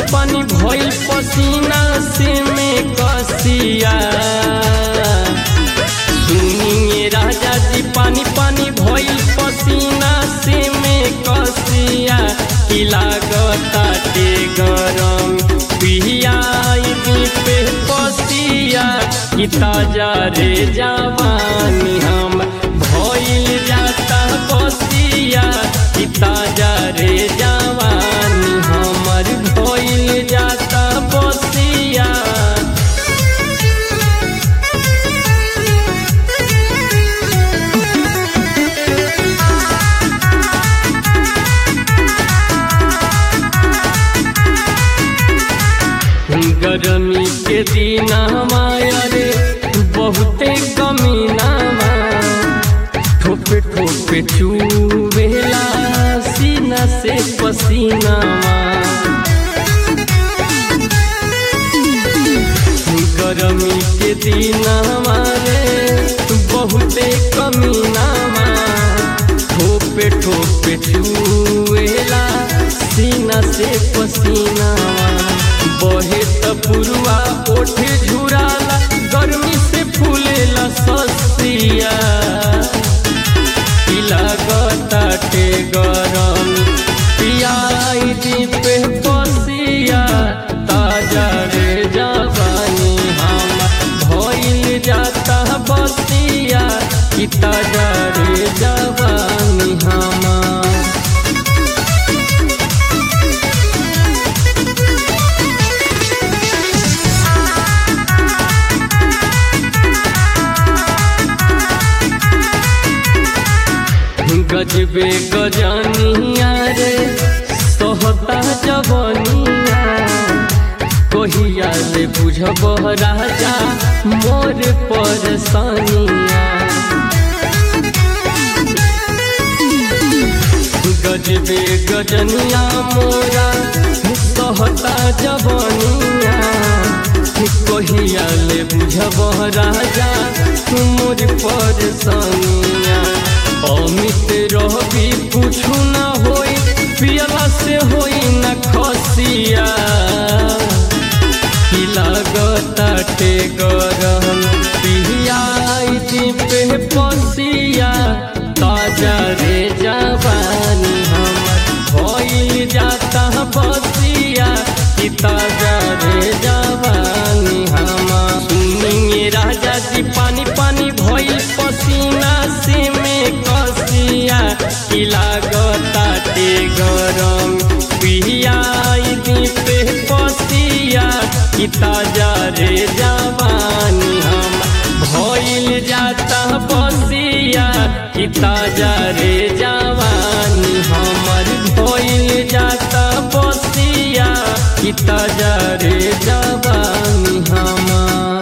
पानी भइल पसीना से में कसिया सुनिए राजा जी पानी पानी भइल पसीना से में कसिया की लागताटे गरम पियाई पे पसिया की ताजा रे जवानी हम भइल जाता बसिया की ताजा रे जवानी हमर भइल जाता बसिया गरमी के दिन हमाया रे बहुते कमीना ठोपे ठोपे चूवेला सीना से पसीना गरमी के दिन हमारे बहुते कमीना ठोपे ठोपे चूवेला सीना से पसीना बहे त पुरवा ओठे झुराला गर्मी से फूलेला ससिया लागताटे गरम पियाई दी पे पसिया ताजा रे जवानी हम भइल जाता बसिया कि ताजा रे जवानी हमार गजबे गजनिया रे सोहता जवनिया कहिया ले बुझब राजा मोर परेशानिया गजबे गजनिया मोरा सोहता जवनिया कहिया ले बुझब राजा मोर परेशानिया अमित रहबी कुछु न होई पियला से होई न खसिया की लागताटे गरम पियाई दी पे पसिया ताजा रे जवानी हमर भइल जाता बसिया की ताजा रे जवानी हमर सुनिए राजा जी पानी पानी भइल पसीना से में कसिया की लागताटे गरम पियाई दी पे पसिया की ताजा रे जवानी हम भइल जाता बसिया की ताजा रे जवानी हमर भइल जाता बसिया की ताजा रे जवानी हमार